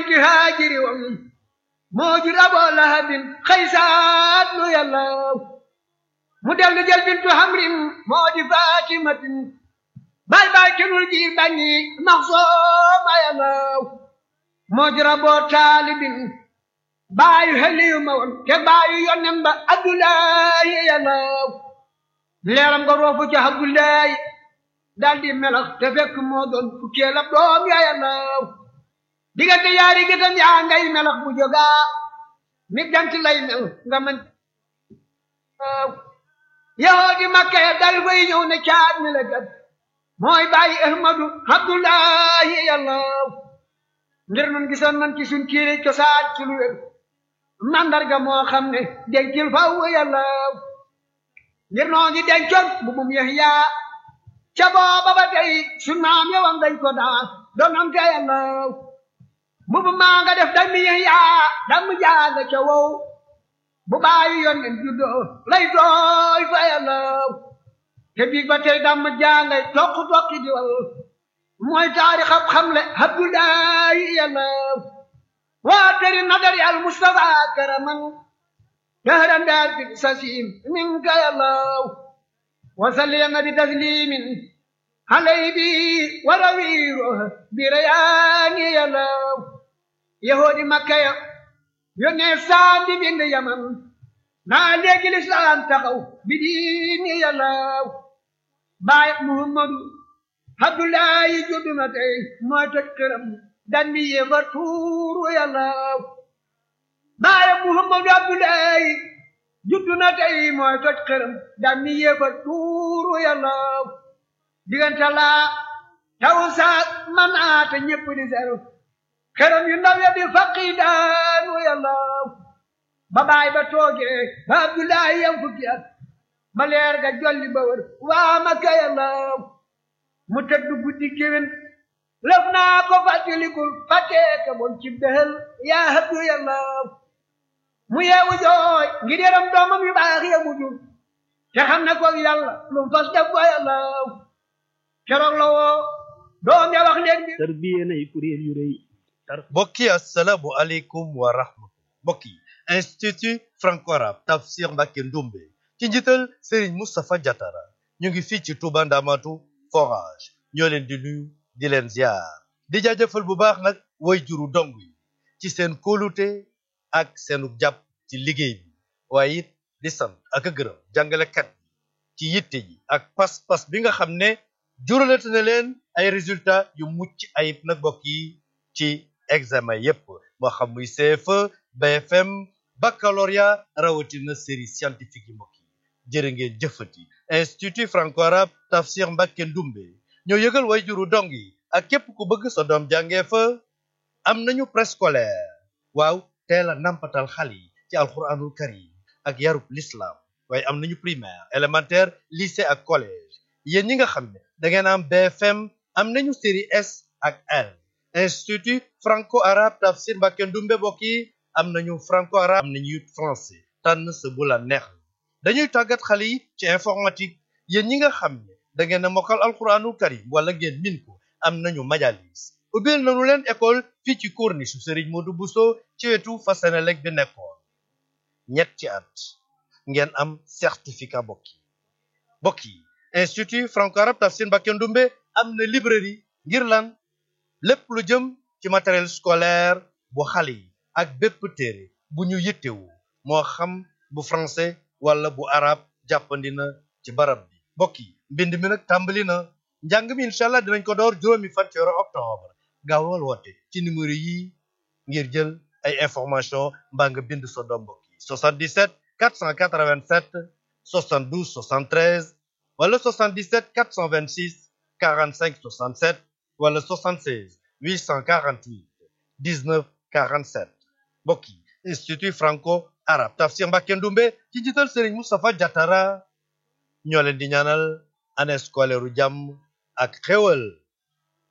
binti haajiri wam moo jur aboo lahabin xaysaat lu yàllaw mu dellu jël bintu hamrin moo di fatimatin bay bay kenul ji bañi maxsooma yàllaw moo jur aboo taalibin baayu heliyu ma woon te baayu yonnen ba abdullahi yàllaw leeram nga roofu ca abdullahi daldi melax te fekk moo doon fukkeel ab doom ya yàllaw diggante yaari gëtam yaa ngay melax bu jógaa mi jant lay mel nga mën yahoodi makka ya dal fay ñëw ne caat mi la gat mooy bàyyi ahmadu abdullahi yàllaw ngir nun gisoon nan ci suñ kiiri cosaan ci lu wér mandarga moo xam ne dencil faw yàllaw ngir noo ngi dencoon bu mum yahya ca booba ba tey suñ maam yowam dañ ko daa donante yàllaw mbubu maa nga def dami yahya dam jaaga ca wow bu bàyyi yonnen juddoo lay dooy fa yàllaw te biig ba tey dam jaangay toq toqi di wal mooy taarix ab xamle abdullahi yàllaw waa teri nadari al mustafa karaman dahran daar bi sasim minka yàllaw wasalliya bi taslimin halay bi warawiiro bi rayaani yàllaw yahoodi makka ya yónnee saam di bind yaman naa léegi lislaam taxaw bi diini yàllaw baay muhammadu abdullahi juddu na tey mooy toj këram dan mi yéefar tuuru yàllaw baay muhammadu abdullahi juddu na tey mooy toj këram dan mi yéefar tuuru yàllaw diggante laa taw saak man aata ñépp di seru këram yu ndaw ya di faqi daanu yàllaw ba baay ba toogee ba abdullahi yam fukki at ba leer ga jolli ba wër waa makka yàllaw mu tëdd guddi géwén lëf naa ko fàttalikul fàtteeka bon ci dëhël yaa habdu yàllaw mu yeewu jooy ngir yaram doomam yu baax ya mu jur te xam ne ko yàlla lu mu fas def ko yàllaw keroog la woo doom ya wax leen bi tarbiye nay kuréel yu rëy mbokk yi asalaamu aleykum wa rahmatullah mbokk yi institut franco arabe tafsir Mbacké Ndoumbé ci njiital Serigne Moustapha Diatara ñu ngi fii ci Touba Ndamatu forage ñoo leen di nuyu di leen ziar di jaajëfal bu baax nag way juru dong yi ci seen kóolute ak seenu jàpp ci liggéey bi waaye it di sant ak a gërëm jàngalekat yi ci yitte yi ak pas-pas bi nga xam ne juralate na leen ay résultats yu mucc ayib nag mbokk yi ci examen yépp moo xam muy CFE BFM baccalauréat rawatina série scientifique yi mbokk yi jërë ngeen jëfati institut franco arabe tafsir Mbacké Ndoumbé ñoo yëgal way juru dong yi ak képp ku bëgg sa doom jàngee fa am nañu préscolaire waaw teel a nampatal xale yi ci alquranul karim ak yarub l'islam waaye am nañu primaire élémentaire lycée ak collège yéen ñi nga xam ne da ngeen am BFM am nañu série S ak L institut franco arabe tafsir Mbacké Ndoumbé mbokk yi am nañu franco arabe am nañu it français tànn sa bu la neex dañuy tàggat xale yi ci informatique yéen ñi nga xam ne da ngeen a mokkal alquranul karim wala ngeen min ko am nañu majalis ubbil nañu leen école fii ci corniche su Serigne Modou Bousso ci wetu fa Senelec bi nekkoon ñetti at ngeen am certificat mbokk yi mbokk yi institut franco arabe tafsir Mbacké Ndoumbé am na librairie ngir lan lépp lu jëm ci matériel scolaire bu xale yi ak bépp téere bu ñu yittewu moo xam bu français wala bu arabe jàppandi na ci barab bi mbokk yi mbind mi nag tàmbali na njàng mi incha allah dinañ ko door juróomi fan ci weeru octobre gaawal woote ci numéro yi ngir jël ay information mbaa nga bind sa doom mbokk yi 77 487 72 73 wala 77 426 45 67 wala 76 848 19 47 mbokk yi institut franco arabe tafsir Mbacké Ndoumbé ci njiital Serigne Moustapha Diatara ñoo leen di ñaanal année scolaire u jàmm ak xéwal